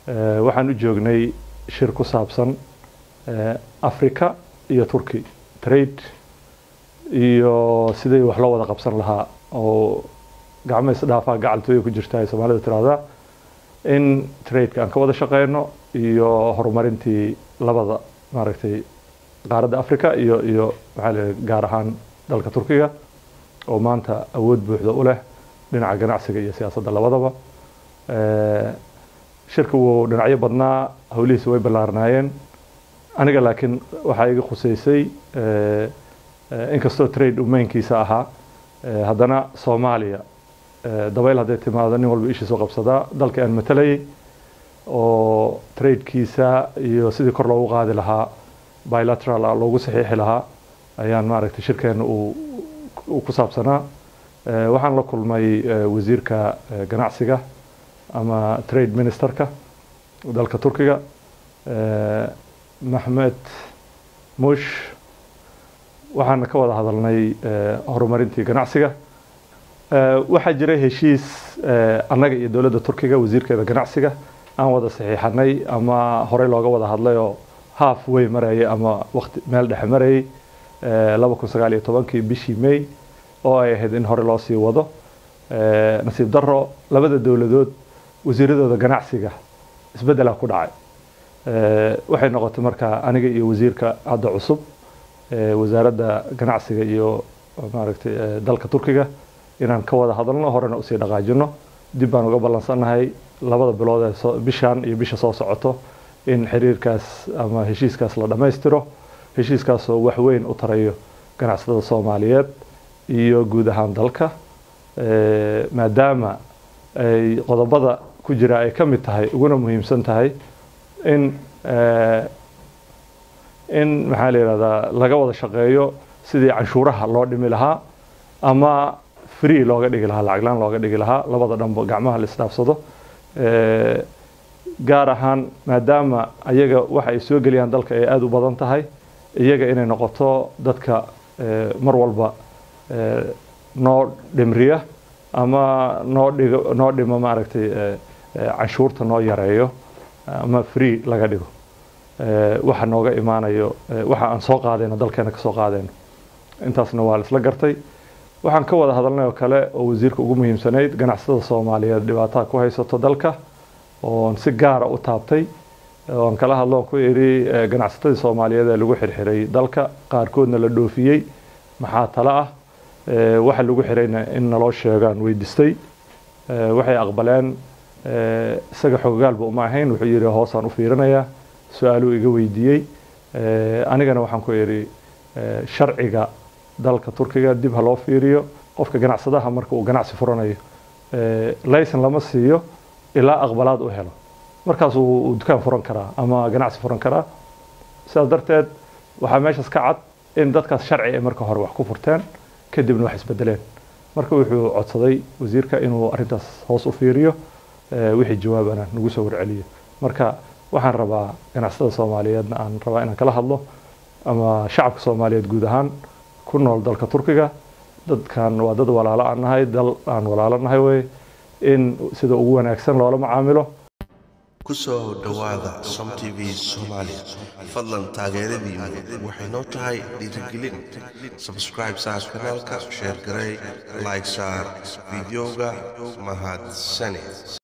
waxaan u joognay shir ku saabsan africa iyo turkey trade iyo sidii wax loo wada qabsan lahaa oo gacmo isdhaafaa gacaltooya ku jirta ay soomaalida tiraahdaa in tradeka aan ka wada shaqeyno iyo horumarintii labada maaragtay qaaradda africa iyo iyo maxaa la gaar ahaan dalka turkiga oo maanta awood buuxda u leh dhinaca ganacsiga iyo siyaasadda labadaba shirka wuu dhinacyo badnaa howlihiisa way ballaarnaayeen aniga laakiin waxaa iga khuseysay inkastoo trade umeynkiisa ahaa haddana soomaaliya dabayl hadday timaado nin walba ishiisoo qabsadaa dalka aan matalayay oo tradekiisa iyo sidii kor loogu qaadi lahaa bilateral ah loogu saxiixi lahaa ayaan maaragtay shirkeena uu ku saabsanaa waxaan la kulmay wasiirka ganacsiga ama trade ministerka dalka turkiga maxmed mush waxaana ka wada hadalnay horumarintii ganacsiga waxaa jiray heshiis annaga iyo dowladda turkiga wasiirkeeda ganacsiga aan wada saxiixanay ama horey looga wada hadlay oo half way marayay ama waqti meel dhexe marayay laba kun sagaal iyo tobankii bishii may oo ay ahayd in hore loo sii wado nasiib daro labada dowladood wasiiradooda ganacsiga isbeddelaa ku dhacay waxay noqotay markaa aniga iyo wasiirka hadda cusub wasaaradda ganacsiga iyo maaragtay dalka turkiga inaan ka wada hadalno horena usii dhaqaajino dib baan uga ballansannahay labada bilood ee bishan iyo bisha soo socoto in xiriirkaas ama heshiiskaas la dhammaystiro heshiiskaasoo wax weyn u tarayo ganacsatada soomaaliyeed iyo guud ahaan dalka maadaama ay qodobada ku jira ay ka mid tahay uguna muhiimsan tahay in in maxaa la yihahdaa laga wada shaqeeyo sidii canshuuraha loo dhimi lahaa ama free looga dhigi lahaa lacaglaan looga dhigi lahaa labada dhanba gacmaha la isdhaafsado gaar ahaan maadaama ayaga waxa ay soo geliyaan dalka ay aada u badan tahay iyaga inay noqoto dadka mar walba noo dhimriya ama noo dhigo noo dhimo maaragtay canshuurta noo yareeyo ama free laga dhigo waxa nooga imaanayo waxa aan soo qaadayno dalkeena ka soo qaadayno intaasna waa la isla gartay waxaan ka wada hadalnay oo kale oo wasiirka ugu muhiimsanayd ganacsatada soomaaliyeed dhibaatada ku haysato dalka oon si gaara u taabtay oon kala hadlo ku idhi ganacsatadii soomaaliyeed ee lagu xirxiray dalka qaarkoodna la dhoofiyey maxaa tale ah waxa lagu xirayna in naloo sheegaan weydistay waxay aqbaleen isaga xogogaalba uma ahayn wuxuu yidhi hoosaan u fiirinayaa su-aaluu iga weydiiyey anigana waxaan ku idhi sharciga dalka turkiga dib ha loo fiiriyo qofka ganacsadaha marka uu ganacsi furanayo layson lama siiyo ilaa aqbalaad u helo markaas uu dukaan furan karaa ama ganacsi furan karaa sidaas darteed waxaa meeshaas ka cad in dadkaas sharci ay marka hore wax ku furteen kadibna wax isbedeleen marka wuxuu codsaday wasiirka inuu arintaas hoos u fiiriyo wixii jawaabana nagu soo warceliyo marka waxaan rabaa ganacsatada soomaaliyeedna aan rabaa inaan kala hadlo ama shacabka soomaaliyeed guud ahaan ku nool dalka turkiga dadkan waa dad walaalo aan nahay dal aan walaalo nahay wey in sida ugu wanaagsan loola macaamilo kusoo dhowaada som t v soomaali fadlan taageeradiinu waxay noo tahay dhiirigelin sabscribe saar kanaalka sheer garey like saar fideoga mahadsane